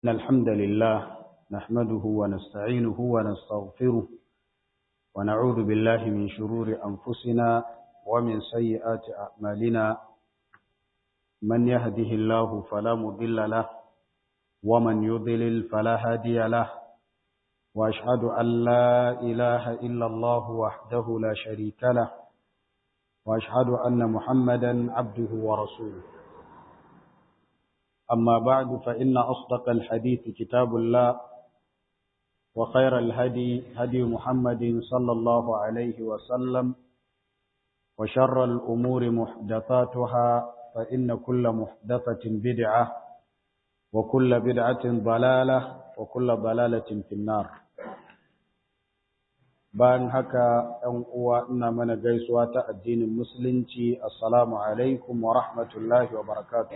إن الحمد لله نحمده ونستعينه ونستغفره ونعوذ بالله من شرور أنفسنا ومن سيئات أعمالنا من يهده الله فلا مضل له ومن يضلل فلا هادي له وأشهد أن لا إله إلا الله وحده لا شريك له وأشهد أن محمدا عبده ورسوله أما بعد فإن أصدق الحديث كتاب الله وخير الهدي هدي محمد صلى الله عليه وسلم وشر الأمور محدثاتها فإن كل محدثة بدعة وكل بدعة ضلالة وكل ضلالة في النار bayan haka ‘yan uwa ina mana gaisuwa ta addinin musulunci assalamu alaikum wa rahmatullahi wa barakatuh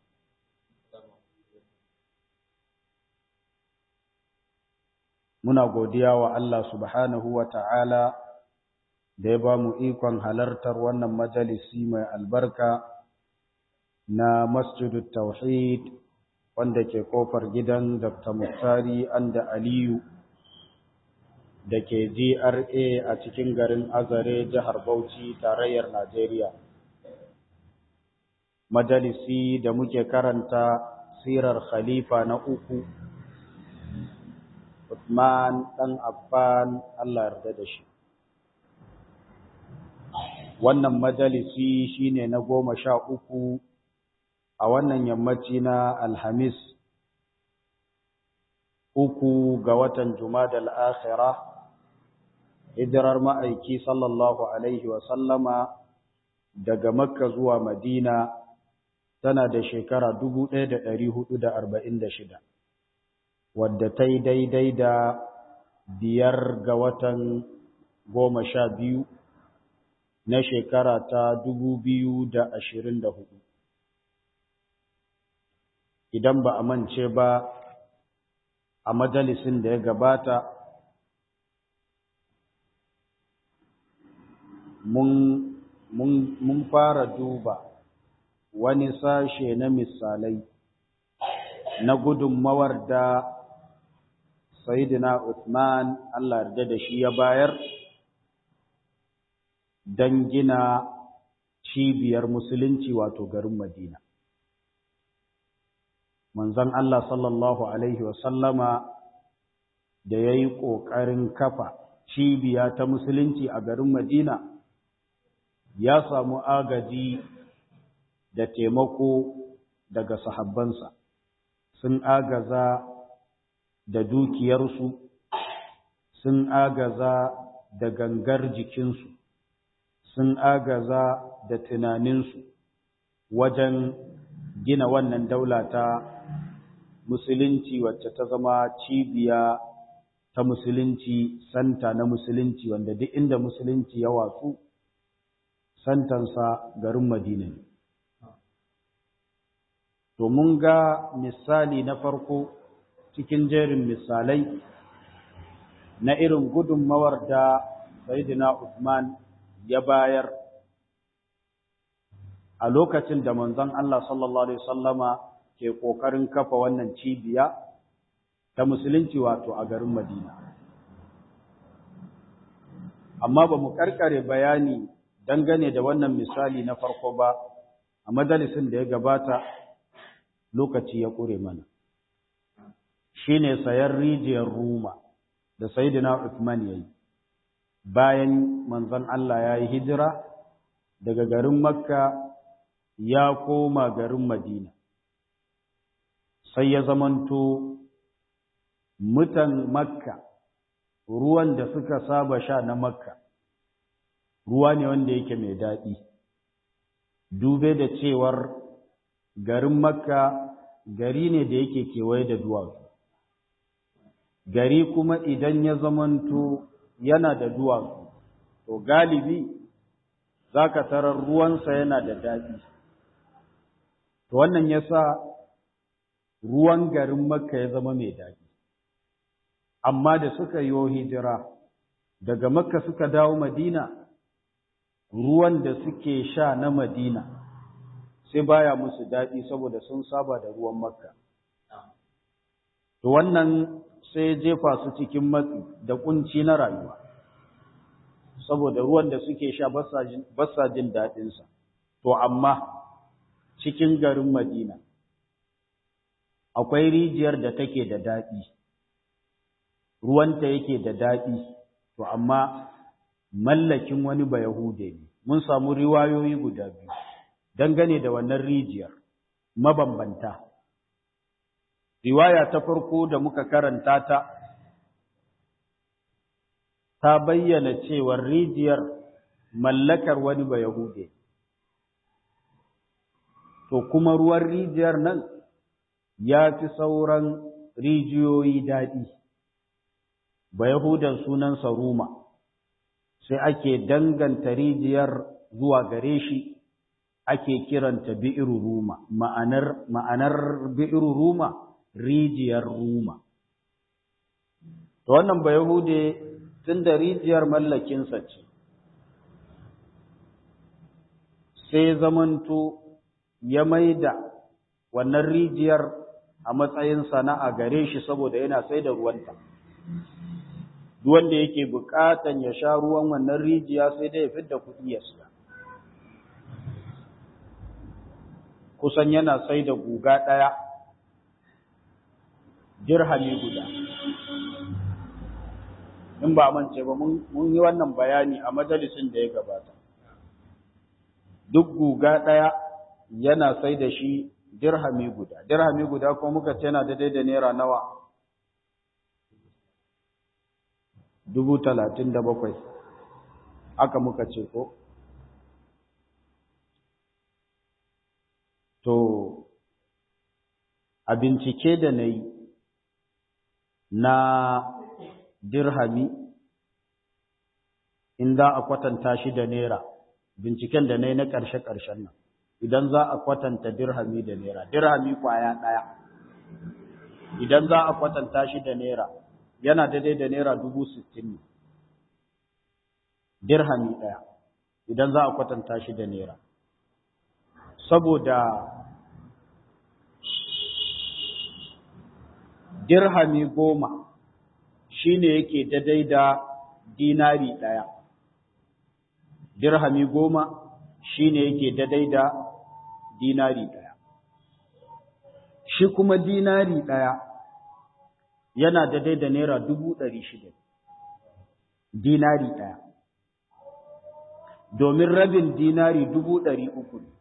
muna godiya wa Allah subhanahu wa ta'ala da ya ba mu ikon halartar wannan majalisi mai albarka na masjidut tauhid wanda ke kofar gidan Dr. Muktari Anda Aliyu da ke GRA a cikin garin Azare jihar Bauchi tarayyar Najeriya. Majalisi da muke karanta sirar khalifa na uku Uthman ɗan Affan Allah yarda da shi. Wannan majalisi shine na goma sha uku a wannan yammaci na Alhamis uku ga watan Jumadal Akhira hijirar ma'aiki sallallahu Alaihi wasallama daga Makka zuwa Madina tana da shekara dubu ɗaya da ɗari hudu da arba'in da shida. wadda ta yi daidai da biyar ga watan goma sha biyu na shekara ta dubu biyu da ashirin da hudu. Idan ba a mance ba a majalisin da ya gabata mun fara duba wani sashe na misalai na gudunmawar da Sayyidina Uthman Allah yarda da shi ya bayar don gina cibiyar musulunci wato garin Madina. Manzon Allah sallallahu Alaihi wasallama da ya yi ƙoƙarin kafa cibiya ta musulunci a garin Madina ya samu agaji da taimako daga sahabbansa. Sun agaza da dukiyarsu sun agaza da gangar jikinsu sun agaza da tunaninsu wajen gina wannan daula ta musulunci wacce ta zama cibiya ta musulunci santa na musulunci wanda duk inda musulunci ya watsu santansa garin madina ne to mun ga misali na farko cikin jerin misalai na irin gudunmawar da Sayyidina Uthman ya bayar a lokacin da manzon Allah sallallahu alaihi wasallama ke kokarin kafa wannan cibiya ta musulunci wato a garin Madina amma ba mu karkare bayani dangane da wannan misali na farko ba a majalisin da ya gabata lokaci ya kure mana shine sayar rijiyar Ruma da Sayyidina Uthman yayi bayan manzon Allah ya yi hijira daga garin Makka ya koma garin Madina sai ya zamanto mutan Makka ruwan da suka saba sha na Makka ruwa ne wanda yake mai daɗi dube da cewar garin Makka gari ne da yake kewaye da duwatsu gari kuma idan ya zamanto yana da duwatsu to galibi za ka tarar ruwansa yana da daɗi to wannan ya sa ruwan garin makka ya zama mai daɗi amma da suka yi hijira daga makka suka dawo madina ruwan da suke sha na madina sai baya musu daɗi saboda sun saba da ruwan makka to wannan sai ya jefa su cikin matsi da kunci na rayuwa saboda ruwan da suke sha ba sa jin daɗinsa to amma cikin garin madina akwai rijiyar da take da daɗi ruwanta yake da daɗi to amma mallakin wani ba Yahude ne mun samu riwayoyi guda biyu dangane da wannan rijiyar mabambanta riwaya ta farko da muka karanta ta ta bayyana cewar rijiyar mallakar wani ba Yahude to kuma ruwan rijiyar nan ya fi sauran rijiyoyi daɗi ba Yahudan sunansa Ruma sai ake danganta rijiyar zuwa gare shi ake kiranta bi'iru Ruma ma'anar ma'anar bi'iru Ruma rijiyar Ruma to wannan ba Yahude tunda rijiyar mallakinsa ce sai zamanto ya maida wannan rijiyar a matsayin sana'a gare shi saboda yana sai da ruwanta duk wanda yake bukatan ya sha ruwan wannan rijiya sai dai ya fidda kuɗi ya siya kusan yana sai da guga ɗaya dirhami guda in ba mance ba mun yi wannan bayani a majalisin da ya gabata duk guga ɗaya yana sai da shi dirhami guda dirhami guda ko muka ce yana daidai da naira nawa dubu talatin da bakwai aka muka ce ko to a bincike da na yi na dirhami in za a kwatanta shi da naira binciken da na yi na ƙarshe-ƙarshen nan idan za a kwatanta dirhami da naira dirhami kwaya ɗaya idan za a kwatanta shi da naira yana daidai da naira dubu sittin ne dirhami ɗaya idan za a kwatanta shi da naira saboda dirhami goma shi ne yake daidai da dinari ɗaya dirhami goma shi ne yake daidai da dinari ɗaya shi kuma dinari ɗaya yana daidai da naira dubu ɗari shida dinari ɗaya domin rabin dinari dubu ɗari uku ne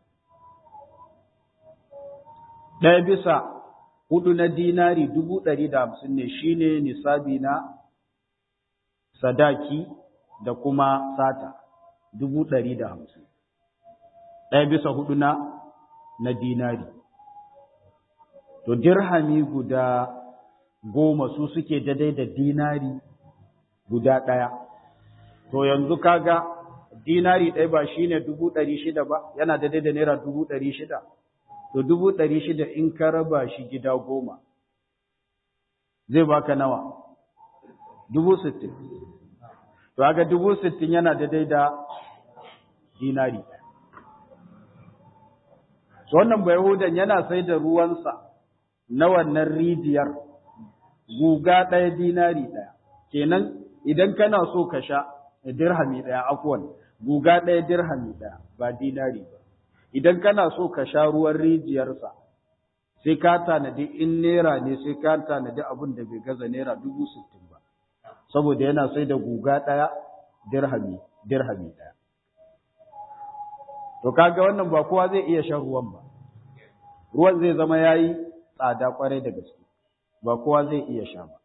ɗaya bisa hudu na dinari dubu ɗari da hamsin ne shine nisabi na sadaki da kuma sata dubu ɗari da hamsin ɗaya bisa hudu na na dinari to dirhami guda goma su suke daidai da dinari guda ɗaya to yanzu kaga dinari ɗaya ba shine dubu ɗari shida ba yana daidai da naira dubu ɗari shida to dubu ɗari shida in ka raba shi gida goma zai baka nawa dubu sittin to haka dubu sittin yana daidai da dinari to wannan bayahudan yana sai da ruwansa na wannan rijiyar guga ɗaya dinari ɗaya kenan idan kana so ka sha dirhami ɗaya afwan guga ɗaya dirhami ɗaya ba dinari ba idan kana so ka sha ruwan rijiyarsa sai ka tanadi in naira ne sai ka tanadi abin da bai gaza naira dubu sittin ba saboda yana sai da guga ɗaya dirhami dirhami ɗaya to kaga wannan ba kowa zai iya shan ruwan ba ruwan zai zama yayi tsada kwarai da gaske ba kowa zai iya sha ba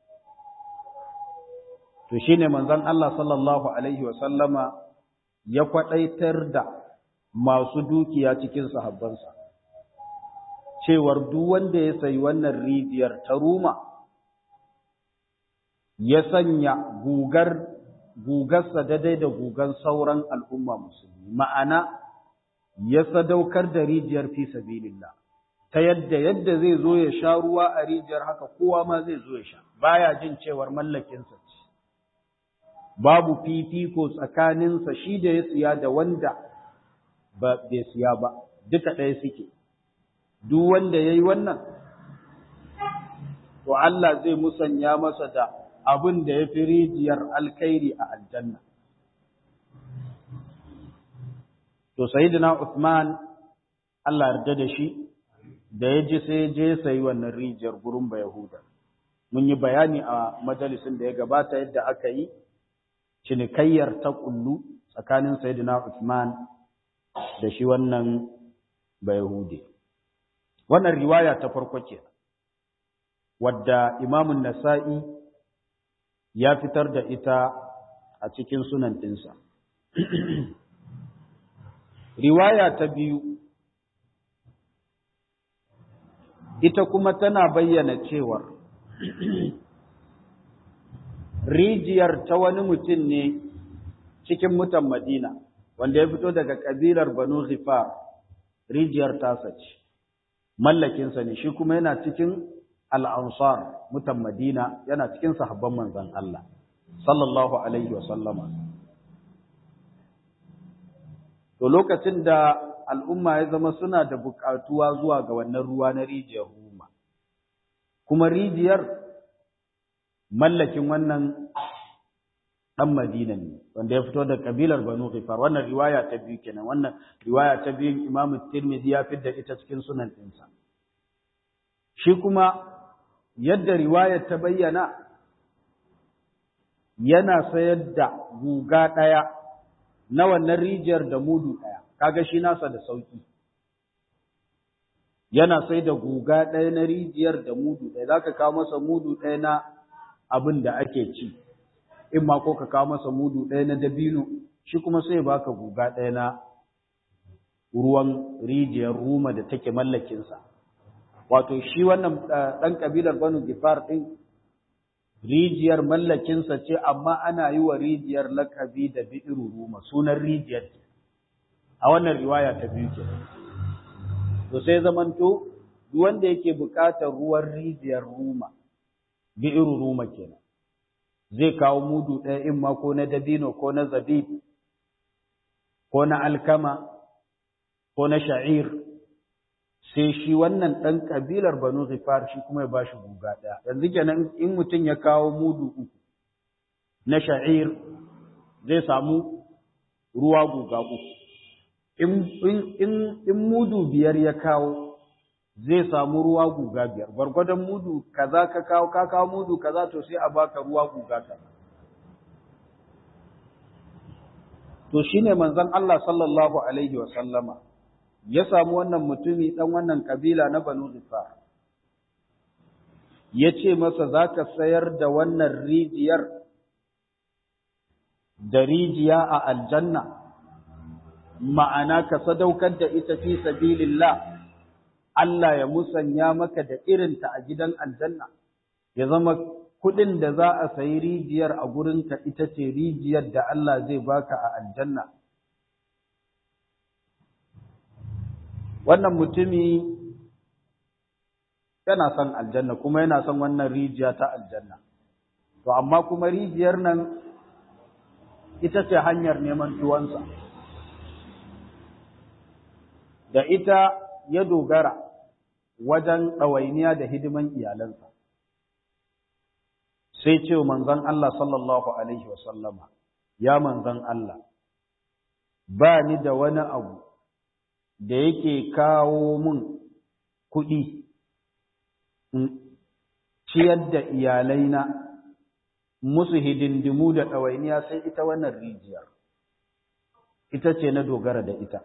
to shine manzon Allah sallallahu alaihi wa sallama ya kwadaitar da masu dukiya cikin sahabbansa cewar duk wanda ya sayi wannan rijiyar ta ruma ya sanya gugar gugarsa daidai da gugan sauran al'umma musulmi ma'ana ya sadaukar da rijiyar fi sabilillah ta yadda yadda zai zo ya sha ruwa a rijiyar haka kowa ma zai zo ya sha baya jin cewar mallakinsa ce babu fifiko tsakaninsa shi da ya siya da wanda ba bai siya ba duka ɗaya suke duk wanda ya yi wannan to Allah zai musanya masa da abin da ya fi rijiyar alkhairi a aljanna to sayyidina Uthman Allah yarda da shi da ya ji sai je sayi wannan rijiyar gurin ba Yahuda mun yi bayani a majalisin da ya gabata yadda aka yi cinikayyar ta kullu tsakanin sayyidina Uthman da shi wannan Bayahudi. Wannan riwaya ta farko ke, wadda Imamun Nasa'i ya fitar da ita a cikin sunan ɗinsa. riwaya ta biyu, ita kuma tana bayyana cewar rijiyar ta wani mutum ne cikin mutan Madina. wanda ya fito daga kabilar Banu Ghifar rijiyar tasa ce mallakinsa ne shi kuma yana cikin al-ansar mutan Madina yana cikin sahabban manzon Allah sallallahu alaihi wa sallama to lokacin da al'umma ya zama suna da buƙatuwa zuwa ga wannan ruwa na rijiyar Ruma kuma rijiyar mallakin wannan dan Madina ne wanda ya fito da kabilar Banu Ghifar wannan riwaya ta biyu kenan wannan riwaya ta biyu Imam Tirmidhi ya fitar ita cikin sunan ɗinsa shi kuma yadda riwayar ta bayyana yana sayar da guga ɗaya na wannan rijiyar da mudu ɗaya kaga shi nasa da sauki yana sai da guga ɗaya na rijiyar da mudu ɗaya zaka kawo masa mudu ɗaya na abin da ake ci in ma ko ka kawo masa mudu ɗaya na dabino shi kuma sai baka guga ɗaya na ruwan rijiyar ruma da take mallakinsa wato shi wannan ɗan ƙabilar banu gifar ɗin rijiyar mallakinsa ce amma ana yi wa rijiyar lakabi da bi'iru ruma sunan rijiyar a wannan riwaya ta biyu ke to sai zamanto duk wanda yake buƙatar ruwan rijiyar ruma bi'iru ruma kenan zai kawo mudu ɗaya in ma ko na dabino ko na zabib ko na alkama ko na sha'ir sai shi wannan ɗan ƙabilar banu zifar shi kuma ya bashi guga ɗaya yanzu kenan in mutum ya kawo mudu uku na sha'ir zai samu ruwa guga uku in mudu biyar ya kawo zai samu ruwa guga biyar gwargwadon mudu kaza ka kawo ka kawo mudu kaza to sai a baka ruwa guga kaza to shine manzon Allah sallallahu alaihi wa sallama ya samu wannan mutumi dan wannan kabila na Banu Zifar yace masa zaka sayar da wannan rijiyar da rijiya a aljanna ma'ana ka sadaukar da ita fi sabilillah Allah ya musanya maka da irinta a gidan aljanna, ya zama kuɗin da za a sayi rijiyar a gurinka ita ce rijiyar da Allah zai baka a aljanna. Wannan mutumi yana son aljanna kuma yana son wannan rijiya ta aljanna. To, amma kuma rijiyar nan ita ce hanyar neman tuwansa. Da ita ya dogara wajen ɗawainiya da hidiman iyalansa. Sai ce manzon Allah sallallahu Alaihi wasallama, ya manzon Allah, ba ni da wani abu da yake kawo mun kuɗi, ciyar da iyalaina musu hidindimu da ɗawainiya sai ita wannan rijiyar, ita ce na dogara da ita.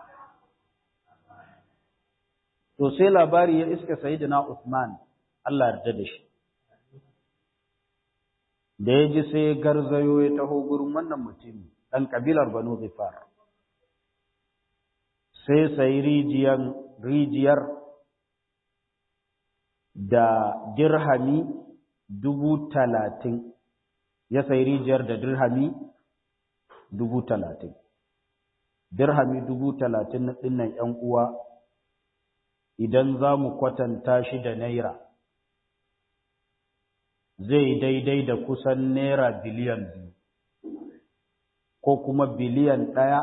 to sai labari ya iska sayyidina Uthman Allah yarda da shi da ya ji sai garzayo ya taho gurin wannan mutumi dan kabilar Banu Zifar sai sai rijiyar rijiyar da dirhami dubu talatin ya sai rijiyar da dirhami dubu talatin dirhami dubu talatin na ɗinnan ‘yan uwa idan za mu kwatanta shi da naira zai daidai da kusan naira biliyan biyu ko kuma biliyan ɗaya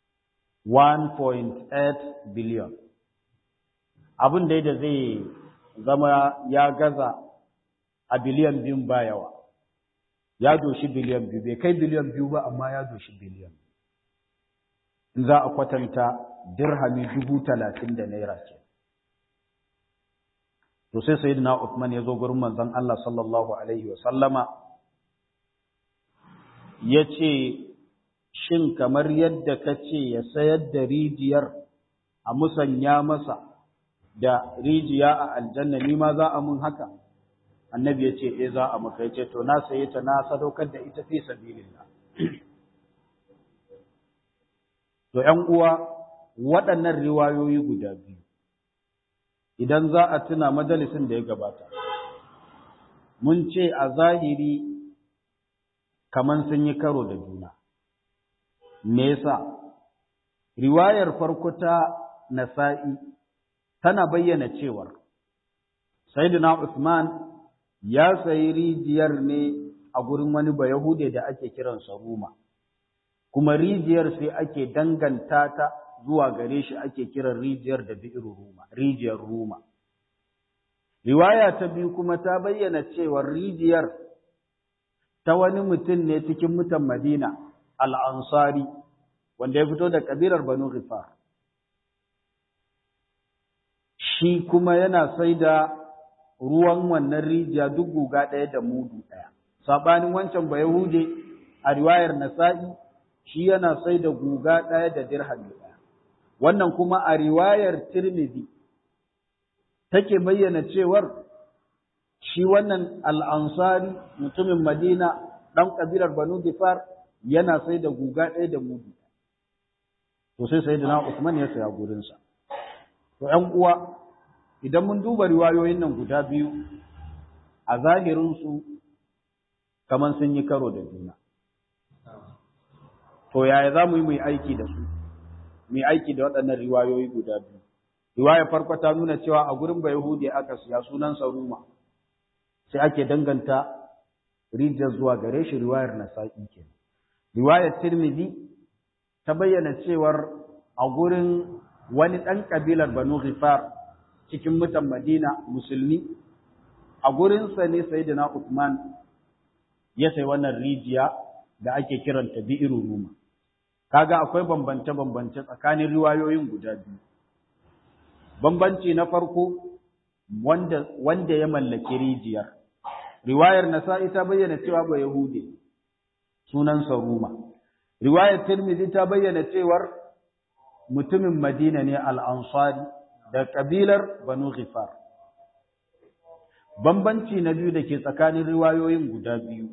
1.8 biliyan abin dai da zai zama ya gaza a biliyan biyun ba yawa ya doshi biliyan biyu bai kai biliyan biyu ba amma ya doshi biliyan in za a kwatanta dirhami dubu talatin da naira ce to sai sayyidina Uthman ya zo gurin manzon Allah sallallahu alaihi wa sallama ya ce shin kamar yadda ka ce ya sayar da rijiyar a musanya masa da rijiya a aljanna ni ma za a mun haka annabi ya ce eh za a maka ya ce to na saye ta na sadaukar da ita fi sabilillah to ƴan uwa waɗannan riwayoyi guda biyu idan za a tuna majalisin da ya gabata mun ce a zahiri kaman sun yi karo da juna me yasa riwayar farko ta nasa'i tana bayyana cewar sayyidina Usman ya sayi rijiyar ne a gurin wani bayahude da ake kiransa Ruma kuma rijiyar sai ake danganta ta zuwa gare shi ake kiran rijiyar da bi'ru Ruma rijiyar Ruma riwaya ta biyu kuma ta bayyana cewar rijiyar ta wani mutum ne cikin mutan Madina al-Ansari wanda ya fito da kabilar Banu Ghifar shi kuma yana sai da ruwan wannan rijiya duk guga ɗaya da mudu ɗaya. Saɓanin wancan ba Yahude a riwayar Nasa'i shi yana sai da guga ɗaya da dirhami ɗaya. Wannan kuma a riwayar Tirmidhi take bayyana cewar shi wannan al'ansari mutumin Madina ɗan ƙabilar Banu Gifar yana sai da guga ɗaya da mudu. To sai sai da Usman ya saya gurinsa. To ‘yan uwa, idan mun duba riwayoyin nan guda biyu a zahirinsu kamar sun yi karo da juna. To yaya za mu yi mai aiki da su, mai aiki da waɗannan riwayoyi guda biyu. Riwaya farko ta nuna cewa a gurin ba Yahudi aka siya sunan Saruma, sai ake danganta rijiyar zuwa gare shi riwayar Nasa'i ke. Riwayar Tirmidhi ta bayyana cewar a gurin wani ɗan ƙabilar Banu Ghifar cikin mutan Madina musulmi a gurinsa ne Sayyidina Uthman ya sai wannan rijiya da ake kiranta bi'iru ruma kaga akwai bambance bambance tsakanin riwayoyin guda biyu bambanci na farko wanda wanda ya mallaki rijiyar riwayar Nasa'i ta bayyana cewa ba Yahudi sunansa Ruma riwayar Tirmidhi ta bayyana cewar mutumin Madina ne al-Ansari da kabilar Banu Ghifar. Bambanci na biyu da ke tsakanin riwayoyin guda biyu.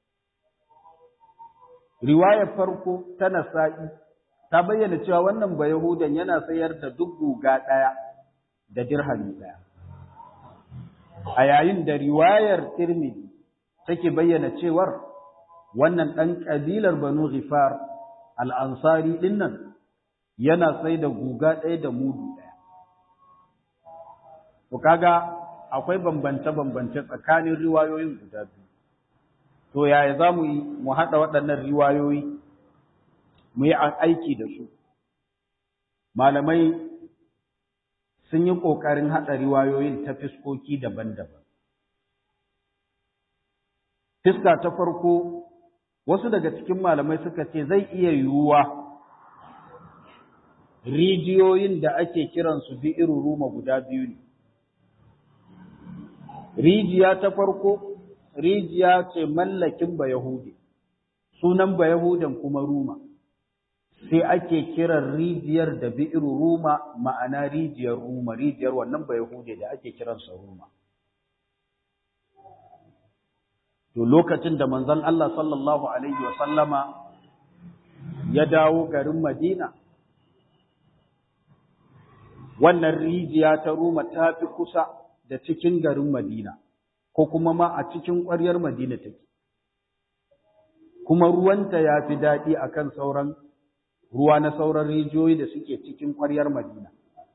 Riwayar farko ta Nasa'i ta bayyana cewa wannan Bayahudan yana sayar da duk guga ɗaya da dirhami ɗaya. A yayin da riwayar Tirmidhi take bayyana cewar wannan ɗan ƙabilar Banu Ghifar al-Ansari ɗin nan yana sai da guga ɗaya da mudu ɗaya. To kaga akwai bambance-bambance tsakanin riwayoyin guda biyu. To yaya za mu yi mu haɗa waɗannan riwayoyi mu yi aiki da su. Malamai sun yi ƙoƙarin haɗa riwayoyin ta fiskoki daban-daban. Fiska ta farko, wasu daga cikin malamai suka ce zai iya yiwuwa rijiyoyin da ake kiransu bi'iru ruma guda biyu ne. Rijiya ta farko, rijiya ce mallakin Bayahudi, sunan Bayahudan kuma Ruma, sai ake kiran rijiyar da bi'iru Ruma ma'ana rijiyar Ruma, rijiyar wannan Bayahudi da ake kiransa Ruma. To lokacin da manzon Allah sallallahu Alaihi wasallama ya dawo garin Madina, wannan rijiya ta Ruma ta fi kusa da cikin garin Madina, ko kuma ma a cikin ƙwaryar Madina take. Kuma ruwanta ya fi daɗi a kan sauran ruwa na sauran rijiyoyi da suke cikin ƙwaryar Madina.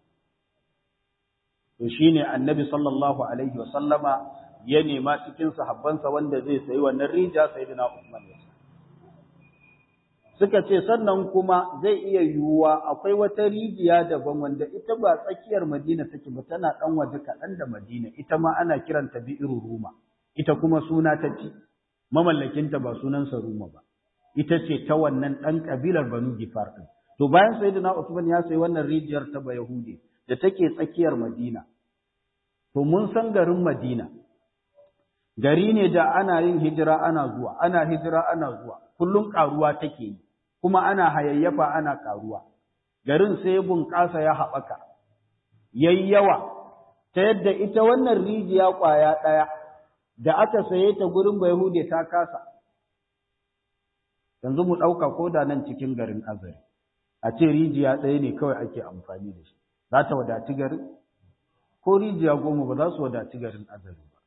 To shi ne annabi sallallahu Alaihi wasallama ya nema cikin sahabbansa wanda zai sayi wannan rijiya sai dina Usman ya suka ce sannan kuma zai iya yiwuwa akwai wata rijiya daban wanda ita ba tsakiyar Madina take ba tana ɗan waje kaɗan da Madina ita ma ana kiranta bi'iru Ruma ita kuma suna ta ci mamallakinta ba sunansa Ruma ba ita ce ta wannan ɗan ƙabilar Banu Gifar ɗin to bayan Sayyidina Usman ya sayi wannan rijiyar ta ba Yahudi da take tsakiyar Madina to mun san garin Madina gari ne da ana yin hijira ana zuwa ana hijira ana zuwa kullum ƙaruwa take yi kuma ana hayayyafa ana ƙaruwa garin sai bunƙasa ya haɓaka yayi yawa ta yadda ita wannan rijiya ƙwaya ɗaya da aka saye ta gurin Bayahude ta kasa yanzu mu ɗauka ko da nan cikin garin Azari a ce rijiya ɗaya ne kawai ake amfani da shi za ta wadaci garin ko rijiya goma ba za su wadaci garin Azari ba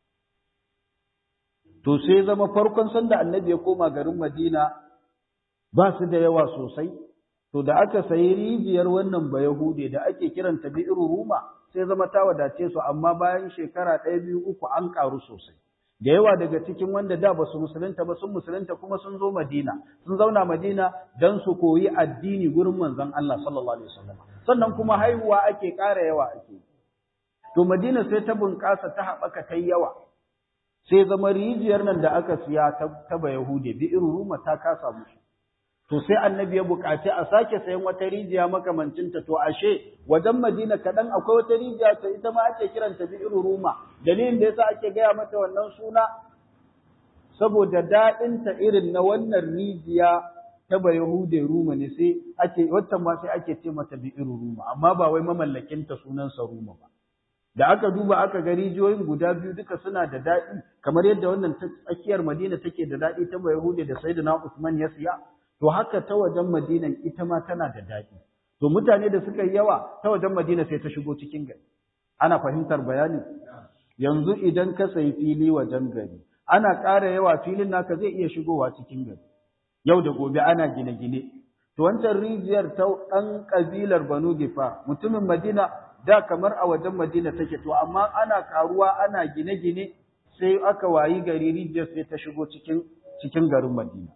to sai zama farkon sanda annabi ya koma garin Madina ba su da yawa sosai to da aka sayi rijiyar wannan bayahude da ake kiranta bi'ru ruma sai zama ta wadace su amma bayan shekara ɗaya biyu uku an ƙaru sosai da yawa daga cikin wanda da ba su musulunta ba sun musulunta kuma sun zo Madina sun zauna Madina dan su koyi addini gurin manzon Allah sallallahu alaihi wasallam sannan kuma haihuwa ake ƙara yawa ake to Madina sai ta bunƙasa ta haɓaka ta yawa sai zama rijiyar nan da aka siya ta ba Yahude bi irin ruma ta kasa musu to sai annabi ya buƙaci a sake sayan wata rijiya makamancinta to ashe wajen Madina kaɗan akwai wata rijiya ta ita ma ake kiranta bi irin ruma dalilin da yasa ake gaya mata wannan suna saboda daɗinta irin na wannan rijiya ta ba Yahude ruma ne sai ake waccan ma sai ake ce mata bi irin ruma amma ba wai mamallakinta sunansa ruma ba da aka duba aka ga rijiyoyin guda biyu duka suna da daɗi kamar yadda wannan ta tsakiyar Madina take da daɗi ta Yahude da Sayyidina Usman ya siya to haka ta wajen Madina ita ma tana da daɗi to mutane da suka yi yawa ta wajen Madina sai ta shigo cikin gari ana fahimtar bayani yanzu idan ka sayi fili wajen gari ana ƙara yawa filin naka zai iya shigowa cikin gari yau da gobe ana gine-gine to wancan rijiyar ta ɗan ƙabilar Banu Gifa mutumin Madina da kamar a wajen Madina take to amma ana karuwa ana gine-gine sai aka wayi gari rijiyar sai ta shigo cikin cikin garin Madina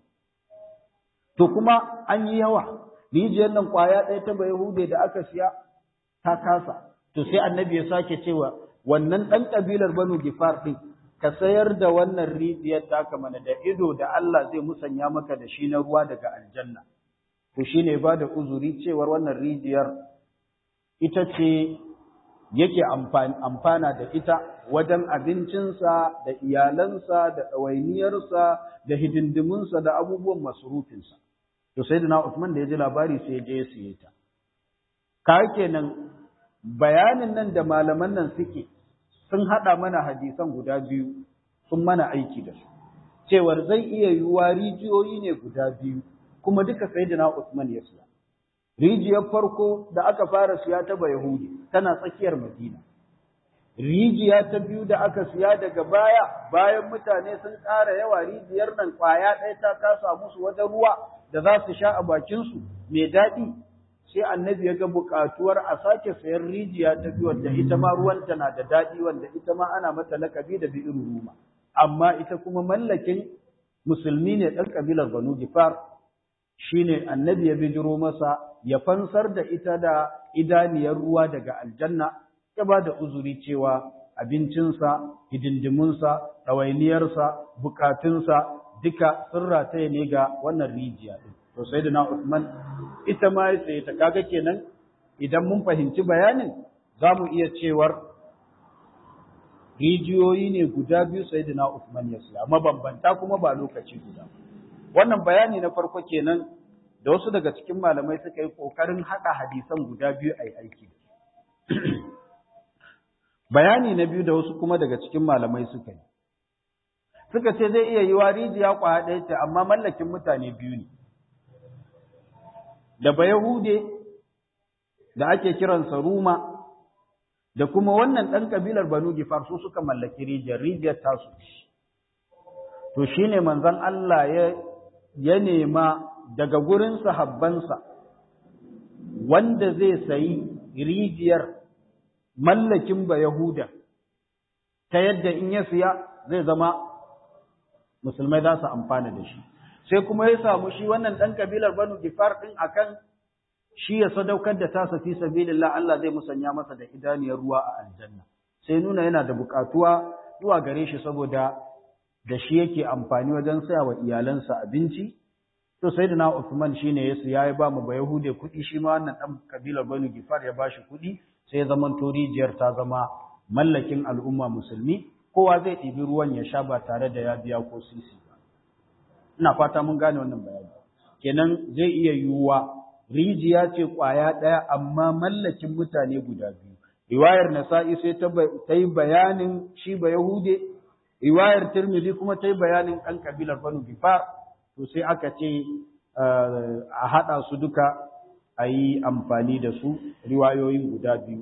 to kuma an yi yawa rijiyar nan kwaya ɗaya ta Yahude da aka siya ta kasa to sai annabi ya sake cewa wannan ɗan ƙabilar Banu Gifar ɗin ka sayar da wannan rijiyar taka mana da ido da Allah zai musanya maka da shi na ruwa daga aljanna to shine ba da uzuri cewar wannan rijiyar ita ce yake amfana da ita wajen abincinsa da iyalansa da ɗawainiyarsa da hidindiminsa da abubuwan masurufinsa. To sai da na Usman da ya ji labari sai ya je ya siye ta. Ka kenan bayanin nan da malaman nan suke sun haɗa mana hadisan guda biyu sun mana aiki da su. Cewar zai iya yiwuwa rijiyoyi ne guda biyu kuma duka sai da na Usman ya siya. rijiyar farko da aka fara siya ta Yahudi tana tsakiyar Madina. Rijiya ta biyu da aka siya daga baya bayan mutane sun ƙara yawa rijiyar nan ƙwaya ɗaya ta kasa musu wajen ruwa da za su sha a bakinsu mai daɗi sai annabi ya ga buƙatuwar a sake sayan rijiya ta biyu wanda ita ma ruwanta na da daɗi wanda ita ma ana mata lakabi da bi'ir ruma amma ita kuma mallakin musulmi ne ɗan ƙabilar Banu Gifar shine annabi ya bijiro masa ya fansar da ita da idaniyar ruwa daga aljanna ya ba da uzuri cewa abincinsa hidindimunsa ɗawainiyarsa bukatunsa duka sun rataye ne ga wannan rijiya ɗin to sai da na Usman ita ma ya saye ta kaga kenan idan mun fahimci bayanin za mu iya cewar rijiyoyi ne guda biyu sai da na Usman ya siya mabambanta kuma ba lokaci guda wannan bayani na farko kenan da wasu daga cikin malamai suka yi ƙoƙarin haɗa hadisan guda biyu a yi aiki da bayani na biyu da wasu kuma daga cikin malamai suka yi suka ce zai iya yi wa rijiya ƙwaya ɗaya ce amma mallakin mutane biyu ne da bayahude da ake kiransa ruma da kuma wannan ɗan ƙabilar banu gifar su suka mallaki rijiyar rijiyar tasu to shine manzon Allah ya ya nema daga gurin sahabbansa wanda zai sayi rijiyar mallakin ba Yahuda ta yadda in ya siya zai zama musulmai za su amfana da shi sai kuma ya samu shi wannan ɗan kabilar banu gifar ɗin akan shi ya sadaukar da tasa fi sabilillah Allah zai musanya masa da idaniyar ruwa a aljanna sai nuna yana da buƙatuwa zuwa gare shi saboda da shi yake amfani wajen saya wa iyalansa abinci to sai na Uthman shine ya siya ya ba mu ba Yahude kuɗi shi ma wannan ɗan kabilar Banu Gifar ya bashi kuɗi sai ya zama to rijiyar ta zama mallakin al'umma musulmi kowa zai ɗibi ruwan ya sha ba tare da ya biya ko sisi ba ina fata mun gane wannan bayani kenan zai iya yiwuwa rijiya ce ƙwaya ɗaya amma mallakin mutane guda biyu riwayar Nasa'i sai ta yi bayanin shi ba Yahude riwayar Tirmidhi kuma ta yi bayanin ɗan kabilar Banu Gifar to sai aka ce a haɗa su duka a yi amfani da su riwayoyin guda biyu.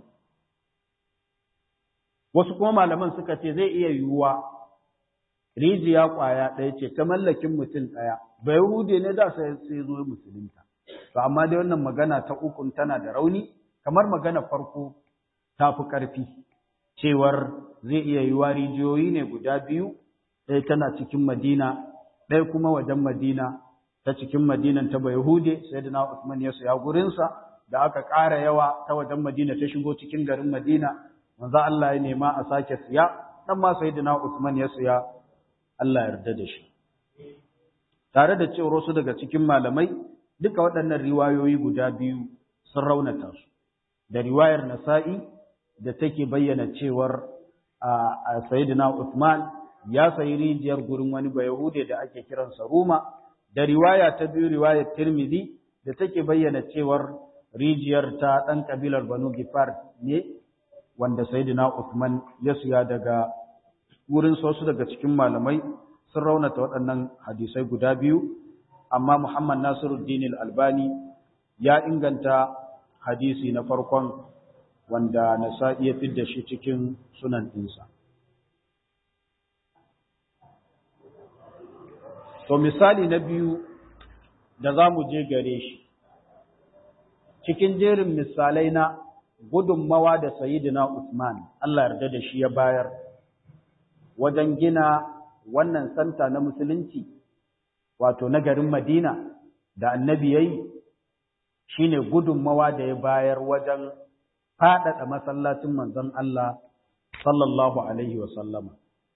Wasu kuma malaman suka ce zai iya yiwuwa rijiya ƙwaya ɗaya ce ta mallakin mutum ɗaya, bai hude ne da sai zo musulunta. To amma dai wannan magana ta ukun tana da rauni, kamar magana farko ta fi ƙarfi, cewar zai iya yiwuwa rijiyoyi ne guda biyu, ɗaya tana cikin Madina, ɗaya kuma wajen Madina ta cikin Madinan ta Bayahude sai da Usman ya saya gurinsa da aka ƙara yawa ta wajen Madina ta shigo cikin garin Madina manzo Allah ya nema a sake siya dan ma sai da Usman ya siya Allah ya yarda da shi tare da cewa wasu daga cikin malamai duka waɗannan riwayoyi guda biyu sun raunata su da riwayar Nasa'i da take bayyana cewar a Sayyidina Usman ya sayi rijiyar gurin wani Bayahude da ake kiransa Ruma, da riwaya ta biyu riwayar Tirmidhi da take bayyana cewar rijiyar ta ɗan ƙabilar Banu Gifar ne, wanda Sayyidina Uthman ya siya daga wurin wasu daga cikin malamai sun raunata waɗannan hadisai guda biyu, amma Muhammad Nasiruddin Albani ya inganta hadisi na farkon wanda Nasa'i ya fidda shi cikin sunan ɗinsa. To misali na biyu da za mu je gare shi, cikin jerin misalai na gudunmawa da Sayyidina Usman, Allah yarda da shi ya bayar, wajen gina wannan santa na musulunci, wato na garin Madina da annabi ya yi, shi ne gudunmawa da ya bayar wajen faɗaɗa masallacin manzon Allah sallallahu Alaihi wasallama.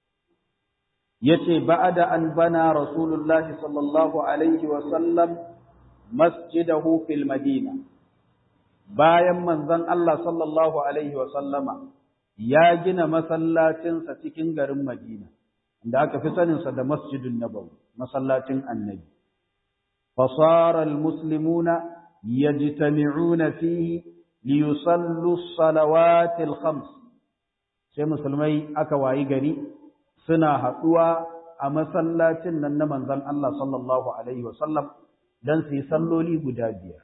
yace ba'da an bana rasulullah sallallahu alaihi wa sallam masjidahu fil madina bayan manzon Allah sallallahu alaihi wa sallama ya gina masallacin sa cikin garin Madina da aka fi sanin sa da Masjidun Nabawi masallacin Annabi fasara almuslimuna yajtami'una fihi liyusallu as-salawati al-khams sai musulmai aka wayi gari suna haɗuwa a masallacin nan na manzon Allah sallallahu Alaihi wasallam don su yi salloli guda biyar.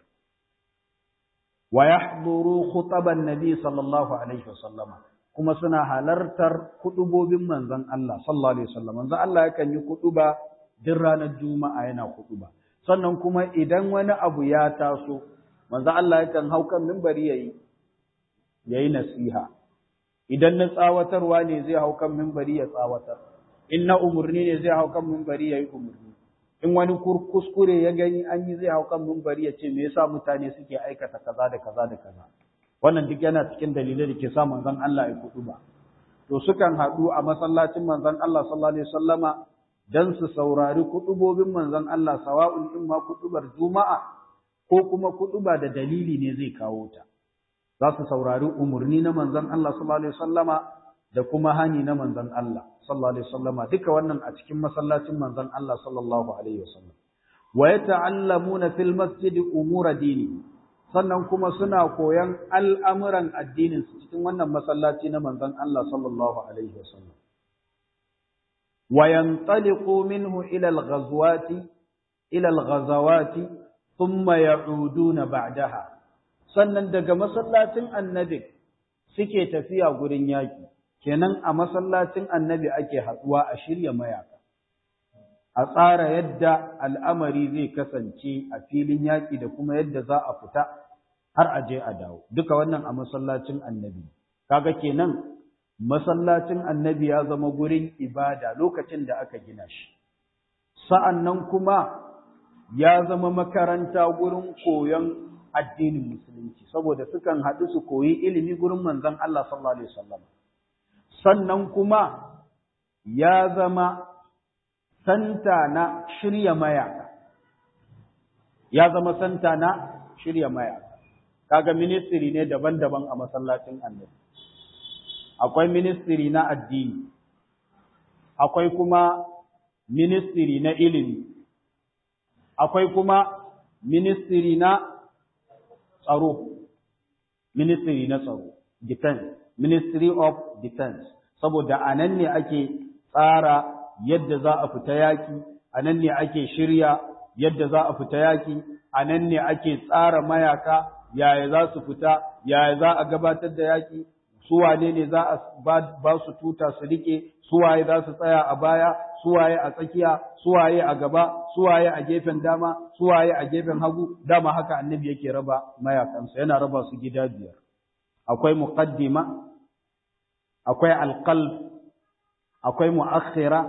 Wa yahduru khutaban nabi sallallahu Alaihi wasallama kuma suna halartar kuɗubobin manzon Allah sallallahu Alaihi wasallam. Manzon Allah yakan yi kuɗuba duk ranar Juma'a yana kuɗuba. Sannan kuma idan wani abu ya taso, manzon Allah yakan hau kan mimbari yayi yayi nasiha. idan na tsawatarwa ne zai hau kan mimbari ya tsawatar in na umarni ne zai hau kan mimbari ya yi umarni in wani kuskure ya gani an yi zai hau kan mimbari ya ce me yasa mutane suke aikata kaza da kaza da kaza wannan duk yana cikin dalilai da ke sa manzon Allah ya kudu ba to sukan haɗu a masallacin manzon Allah sallallahu alaihi wasallama dan su saurari kudubobin manzon Allah sawa'un in ma kudubar juma'a ko kuma kuduba da dalili ne zai kawo ta za su saurari umarni na manzon Allah sallallahu alaihi wasallama da kuma hani na manzon Allah sallallahu alaihi wasallama duka wannan a cikin masallacin manzon Allah sallallahu alaihi wasallam wa yata'allamuna fil masjid umura dini sannan kuma suna koyan al'amuran addinin su cikin wannan masallaci na manzon Allah sallallahu alaihi wasallam wa yantaliqu minhu ila al-ghazwati ila al-ghazawati thumma ya'uduna ba'daha sannan daga masallacin annabi suke tafiya gurin yaƙi kenan a masallacin annabi ake haɗuwa a shirya mayaka a tsara yadda al'amari zai kasance a filin yaƙi da kuma yadda za a fita har a je a dawo duka wannan a masallacin annabi kaga kenan masallacin annabi ya zama gurin ibada lokacin da aka gina shi sa'an nan kuma ya zama makaranta gurin koyon addinin musulunci saboda sukan haɗu su koyi ilimi gurin manzon Allah sallallahu alaihi wasallam sannan kuma ya zama santa na shirya mayaka ya zama santa na shirya mayaka kaga ministry ne daban-daban a masallacin annabi akwai ministry na addini akwai kuma ministry na ilimi akwai kuma ministry na tsaro ministry na tsaro defense ministry of defense saboda a nan ne ake tsara yadda za a fita yaki a nan ne ake shirya yadda za a fita yaki a nan ne ake tsara mayaka yaya za su fita yaya za a gabatar da yaki suwane ne za a ba su tuta su rike suwaye za su tsaya a baya suwaye a tsakiya suwaye a gaba suwaye a gefen dama suwaye a gefen hagu dama haka annabi yake raba mayakansa yana raba su gida biyar akwai muqaddima akwai alqalb akwai muakhira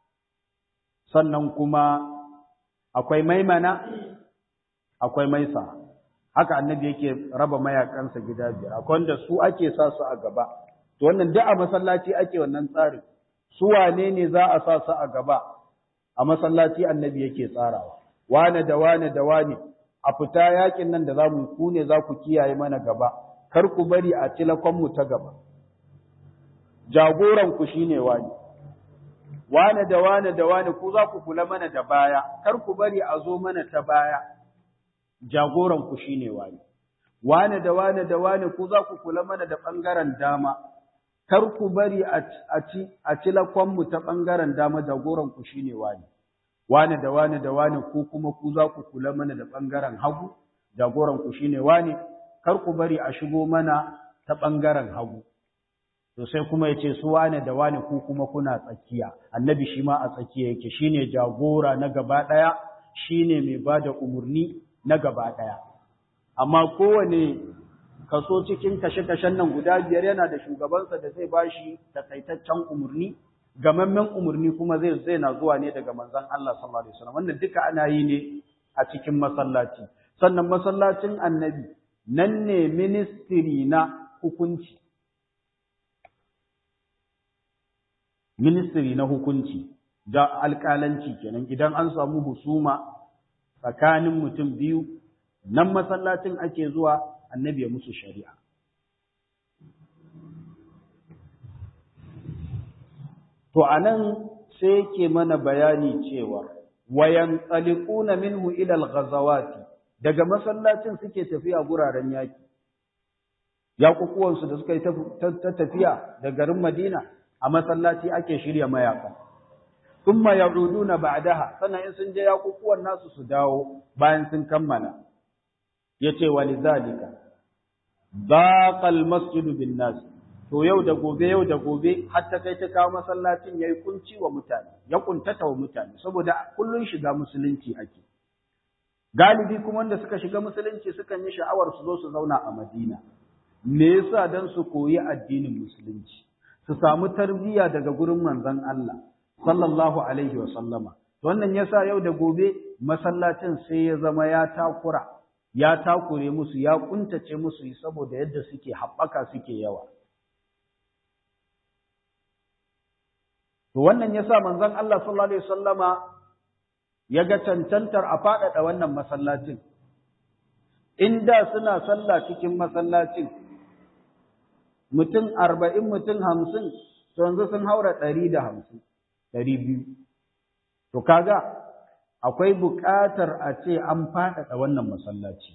sannan kuma akwai maimana akwai maisa haka annabi yake raba mayakansa gida biyar akwai wanda su ake sa su a gaba to wannan duk a masallaci ake wannan tsarin su wane ne za a sa su a gaba a masallaci annabi yake tsarawa wane da wane da wane a fita yakin nan da zamu ku ne za ku kiyaye mana gaba kar ku bari a tilakon mu ta gaba jagoran ku shine wani wane da wane da wane ku za ku kula mana da baya kar ku bari a zo mana ta baya jagoran ku shine wani wane da wane da wane ku za ku kula mana da bangaren dama kar ku bari a ci a ci lakonmu ta ɓangaren dama jagoranku shi ne wani, wani da wani da wani ku kuma ku za ku kula mana da ɓangaren hagu, jagoranku shi ne wani, kar ku bari a shigo mana ta ɓangaren hagu. To sai kuma ya ce su wani da wani ku kuma kuna tsakiya, annabi shi ma a tsakiya yake shi ne jagora na gaba ɗaya, shi ne mai ba da umarni na gaba ɗaya. Amma kowane kaso cikin kashe-kashen nan guda biyar yana da shugabansa da zai bashi takaitaccen umarni gamammen umarni kuma zai zai na zuwa ne daga manzon Allah sallallahu alaihi wasallam wannan duka ana yi ne a cikin masallaci sannan masallacin annabi nan ne ministry na hukunci ministry na hukunci da alƙalanci kenan idan an samu husuma tsakanin mutum biyu nan masallacin ake zuwa annabi ya musu shari'a. To, a nan sai yake mana bayani cewa, wayan tsalikuna minhu ilal ghazawati daga masallacin suke tafiya guraren yaki. Yaƙuƙuwansu da suka yi ta tafiya da garin Madina a masallaci ake shirya mayaka. Thumma ya'uduna ba'daha sannan in sun je yaƙuƙuwan nasu su dawo bayan sun kammala. Yace walizalika baqal masjidu bin nas to yau da gobe yau da gobe har ta kai ta kawo masallacin yayi kunci wa mutane ya kuntata wa mutane saboda kullun shiga musulunci ake galibi kuma wanda suka shiga musulunci sukan yi sha'awar su zo su zauna a Madina me yasa dan su koyi addinin musulunci su samu tarbiyya daga gurin manzon Allah sallallahu alaihi wa sallama wannan yasa yau da gobe masallacin sai ya zama ya takura ya takure musu ya kuntace musu saboda yadda suke haɓaka suke yawa to wannan yasa manzon Allah sallallahu alaihi wasallama ya ga cancantar a faɗaɗa wannan masallacin inda suna sallah cikin masallacin mutum arba'in mutum hamsin to yanzu sun haura ɗari da hamsin ɗari biyu to kaga akwai buƙatar a ce an faɗaɗa wannan masallaci.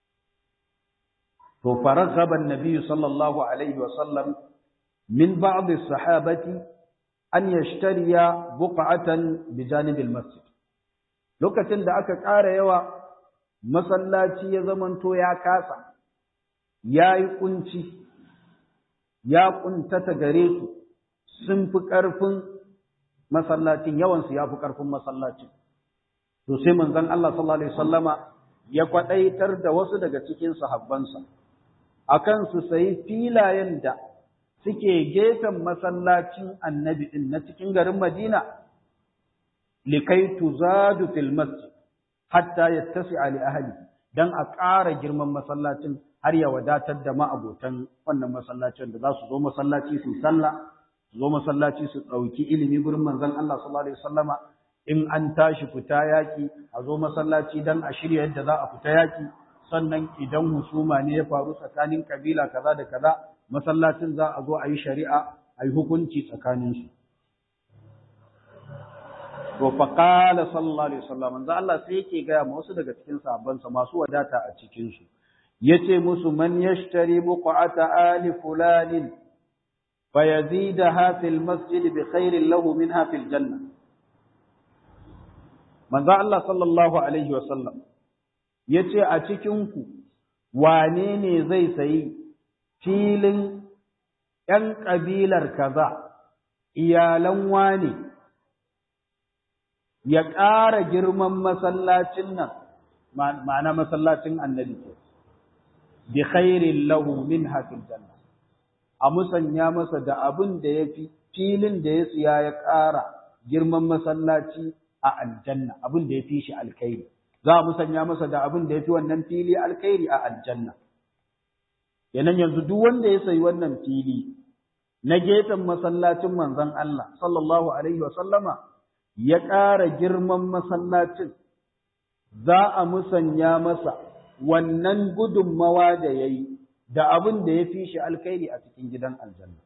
To, faragaba Nabi sallallahu Alaihi wasallam min ba'd sahabati an yashtariya buqa'atan bi janibil masjid. Lokacin da aka ƙara yawa masallaci ya zamanto ya kasa, ya yi ƙunci, ya ƙuntata gare su, sun fi ƙarfin masallacin, yawansu ya fi ƙarfin masallacin. to sai manzon Allah sallallahu alaihi wasallama ya kwadaitar da wasu daga cikin sahabbansa akan su sayi filayen da suke gefen masallacin annabi din na cikin garin Madina likai tuzadu fil masjid hatta yattasi'a li ahli dan a ƙara girman masallacin har ya wadatar da ma'abotan wannan masallacin da za su zo masallaci su sallah su zo masallaci su ɗauki ilimi gurin manzon Allah sallallahu alaihi wasallama in an tashi fita yaki a zo masallaci dan a shirya yadda za a fita yaki sannan idan husuma ne ya faru tsakanin kabila kaza da kaza masallacin za a zo a yi shari'a a yi hukunci tsakaninsu to fa qala sallallahu alaihi wasallam manzo Allah sai yake gaya ma wasu daga cikin sahabbansa masu wadata a cikin su yace musu man yashtari buqata ali fulanin fayazidaha fil masjid bi khairin lahu minha fil janna manzo Allah sallallahu alaihi wasallam yace a cikin ku wane ne zai sayi filin ‘yan ƙabilar kaza, iyalan wane, ya ƙara girman masallacin nan, ma'ana masallacin annabi ke, bi khairin lahu min hafin janna, a musanya masa da abin da ya fi filin da ya siya ya ƙara girman masallaci a aljanna, abin da ya fi shi alkhairi. Za a musanya masa da abin da ya fi wannan fili alkhairi a aljanna. Yanan yanzu duk wanda ya sayi wannan fili na gefen masallacin manzon Allah sallallahu alaihi wasallama ya ƙara girman masallacin za a musanya masa wannan gudunmawa da ya yi da abin da ya fi shi alkhairi a cikin gidan aljanna.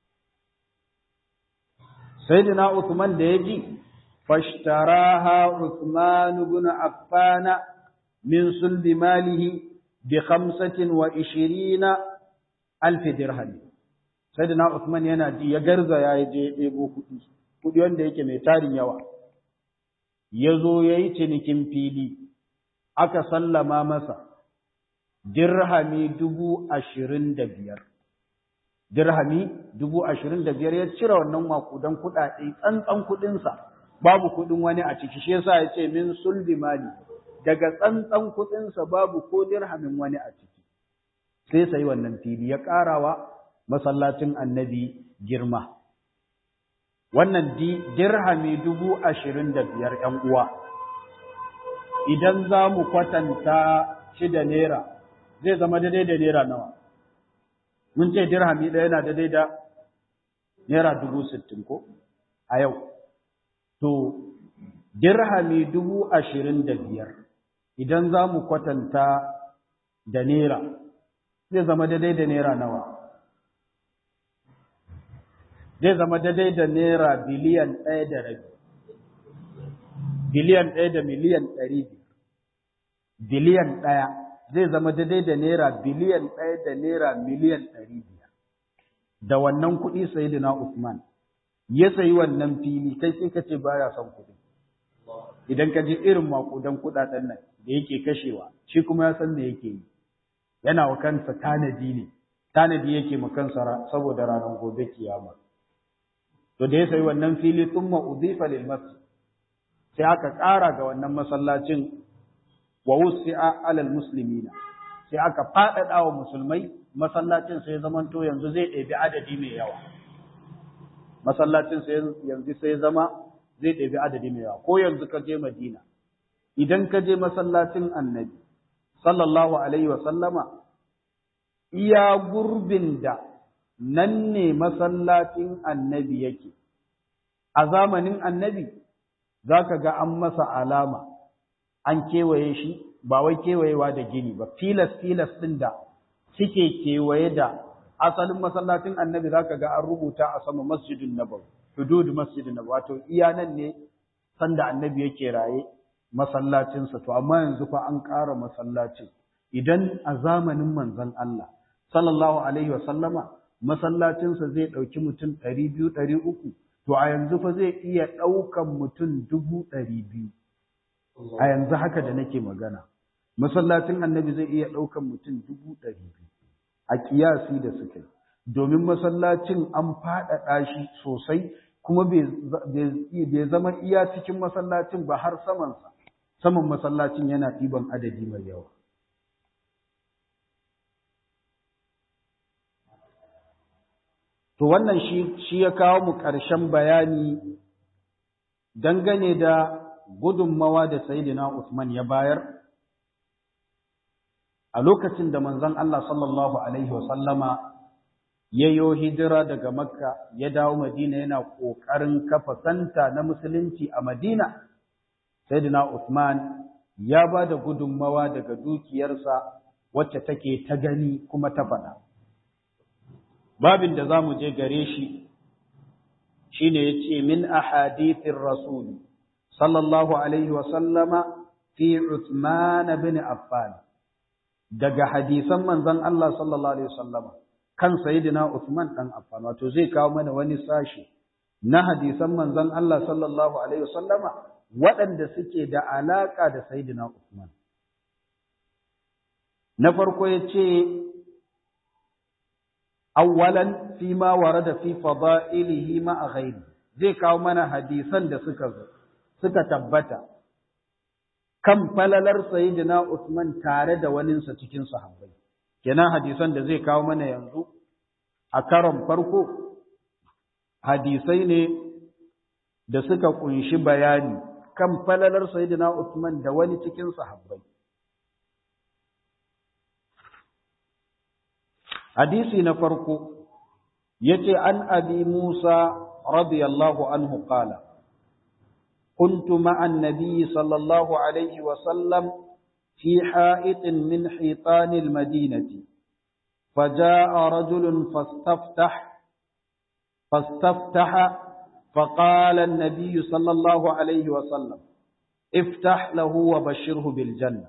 Sayyidina Uthman da ya ji, fashtaraha Uthman ibn Affana min sulbi malihi bi khamsatin wa ishirina alfi dirham. Sayyidina Uthman yana ji ya garza ya je ya ɗebo kuɗi, kuɗi wanda yake mai tarin yawa. Ya zo ya yi cinikin fili, aka sallama masa dirhami dubu ashirin da biyar. Dirhami dubu ashirin da biyar ya cire wannan makudan kuɗaɗe tsantsan kuɗinsa, babu kuɗin wani a ciki, shi yasa ya ce min sulbi mali, daga tsantsan kuɗinsa babu ko dirhamin wani a ciki. Sai sai wannan fili ya ƙarawa masallacin annabi girma. Wannan dirhami dubu ashirin da biyar ‘yan uwa, idan za mu kwatanta shi da naira, zai zama daidai da naira nawa. Mun ce dirhami ɗaya yana daidai da naira dubu sittin ko a yau. To, dirhami dubu ashirin da biyar, idan za mu kwatanta da naira, zai zama daidai da naira nawa. zai zama daidai da naira biliyan ɗaya da rabi biliyan ɗaya da miliyan ɗari biliyan ɗaya zai zama daidai da naira biliyan ɗaya da naira miliyan ɗari biyar da wannan kuɗi sayidina Usman ya sayi wannan fili kai sai ka ce baya son kuɗi idan ka ji irin makudan kuɗaɗen nan da yake kashewa shi kuma ya san me yake yi yana wa kansa tanadi ne tanadi yake ma kansa saboda ranar gobe kiyama to da ya sayi wannan fili thumma udhifa lil masjid sai aka ƙara ga wannan masallacin wa wusi'a alal muslimina sai aka faɗaɗa wa musulmai masallacin sai zamanto yanzu zai ɗebi adadi mai yawa masallacin sai yanzu sai zama zai ɗebi adadi mai yawa ko yanzu ka je Madina idan ka je masallacin Annabi sallallahu alaihi wa sallama iya gurbin da nan ne masallacin annabi yake, a zamanin annabi za ka ga an masa alama, an kewaye shi, ba wai kewayewa da gini ba, filas-filas ɗin da suke kewaye da asalin masallacin annabi za ka ga an rubuta a sama masjidin nabawi, hudud masjidin nabawi, wato iya nan ne sanda annabi yake raye masallacinsa, to amma yanzu fa an ƙara masallacin. Idan a zamanin manzon Allah, sallallahu alaihi wa sallama, masallacinsa zai ɗauki mutum ɗari biyu ɗari uku to a yanzu fa zai iya ɗaukan mutum dubu ɗari biyu a yanzu haka da nake magana masallacin annabi zai iya ɗaukan mutum dubu ɗari biyu a ƙiyasi da suka yi domin masallacin an faɗaɗa shi sosai kuma bai zama iya cikin masallacin ba har samansa saman masallacin yana ɗiban adadi mai yawa To wannan shi, shi ya kawo mu ƙarshen bayani dangane da gudunmawa da Sayyidina Usman ya bayar a lokacin da manzon Allah sallallahu alaihi wasallama ya yo hijira daga Makka ya dawo Madina yana ƙoƙarin kafa santa na musulunci a Madina Sayyidina Usman ya ba da gudunmawa daga dukiyarsa wacce take ta gani kuma ta faɗa babin da za mu je gare shi shine yace min ahadithir rasul sallallahu alaihi wa sallama fi Uthman bin Affan daga hadisan manzon Allah sallallahu alaihi wasallama kan sayyidina Uthman dan Affan wato zai kawo mana wani sashi na hadisan manzon Allah sallallahu alaihi wasallama waɗanda suke da alaka da sayyidina Uthman na farko yace awwalan fi ma warada fi fada'ilihi ma ghairi zai kawo mana hadisan da suka zo suka tabbata kan falalar sayyidina Uthman tare da waninsa cikin sahabbai kenan hadisan da zai kawo mana yanzu a karon farko hadisai ne da suka kunshi bayani kan falalar sayyidina Uthman da wani cikin sahabbai hadisi na farko yace an abi Musa radiyallahu anhu qala كنت مع النبي صلى الله عليه وسلم في حائط من حيطان المدينة فجاء رجل فاستفتح فاستفتح فقال النبي صلى الله عليه وسلم افتح له وبشره بالجنة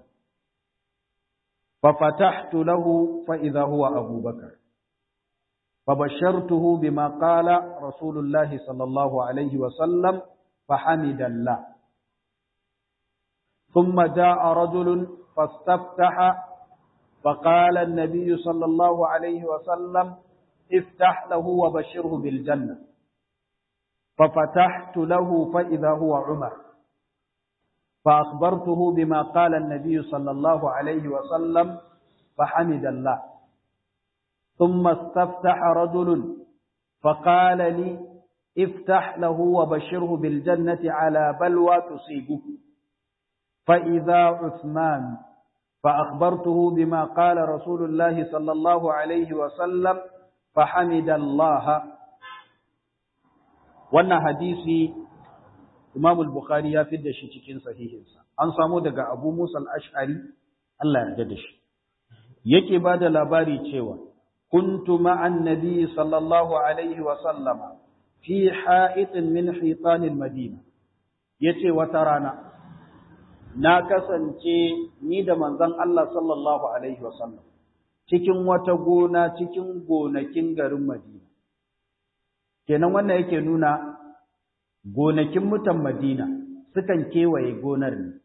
ففتحت له فإذا هو أبو بكر فبشرته بما قال رسول الله صلى الله عليه وسلم فحمد الله ثم جاء رجل فاستفتح فقال النبي صلى الله عليه وسلم افتح له وبشره بالجنة ففتحت له فإذا هو عمر فأخبرته بما قال النبي صلى الله عليه وسلم فحمد الله ثم استفتح رجل فقال لي افتح له وبشره بالجنة على بلوى تصيبه فإذا عثمان فأخبرته بما قال رسول الله صلى الله عليه وسلم فحمد الله wannan hadisi Imam al-Bukhari ya fidda shi cikin sahihinsa an samu daga Abu Musa al-Ash'ari Allah ya yarda da shi yake bada labari cewa kuntu ma'an nabi sallallahu alaihi wa sallama fi ha'itin min hitanil madina yace wata rana na kasance ni da manzon Allah sallallahu alaihi wasallam cikin wata gona cikin gonakin garin Madina kenan wannan yake nuna gonakin mutan Madina sukan kewaye gonar ne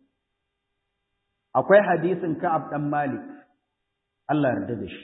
akwai hadisin Ka'ab dan Malik Allah yarda da shi